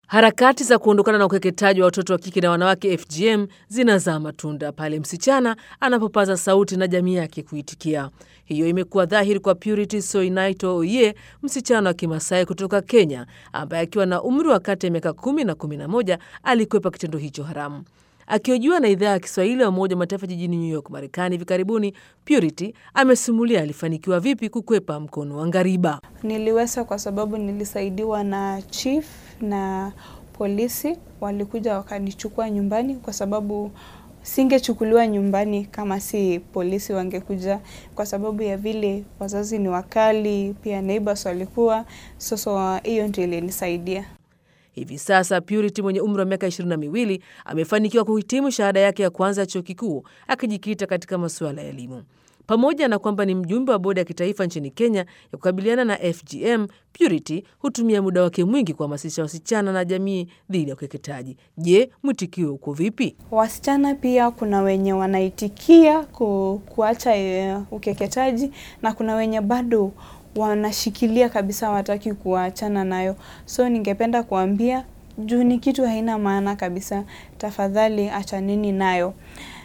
Harakati za kuondokana na ukeketaji wa watoto wa kike na wanawake FGM zinazaa matunda pale msichana anapopaza sauti na jamii yake kuitikia. Hiyo imekuwa dhahiri kwa Purity Soinaito Oye, msichana wa Kimasai kutoka Kenya, ambaye akiwa na umri wa kati ya miaka kumi na kumi na moja alikwepa kitendo hicho haramu. Akihojiwa na idhaa ya Kiswahili ya Umoja wa Mataifa jijini New York, Marekani hivi karibuni, Purity amesimulia alifanikiwa vipi kukwepa mkono wa ngariba. Niliweza kwa sababu nilisaidiwa na chief na polisi, walikuja wakanichukua nyumbani, kwa sababu singechukuliwa nyumbani kama si polisi wangekuja, kwa sababu ya vile wazazi ni wakali, pia neighbors walikuwa. Sasa hiyo ndio ilinisaidia. Hivi sasa Purity mwenye umri wa miaka ishirini na miwili amefanikiwa kuhitimu shahada yake ya kwanza ya chuo kikuu akijikita katika masuala ya elimu. Pamoja na kwamba ni mjumbe wa bodi ya kitaifa nchini Kenya ya kukabiliana na FGM, Purity hutumia muda wake mwingi kuhamasisha wasichana na jamii dhidi ya ukeketaji. Je, mwitikio uko vipi? Wasichana pia kuna wenye wanaitikia ku, kuacha uh, ukeketaji na kuna wenye bado wanashikilia kabisa, wataki kuachana nayo. So ningependa kuambia juu ni kitu haina maana kabisa, tafadhali achaneni nayo.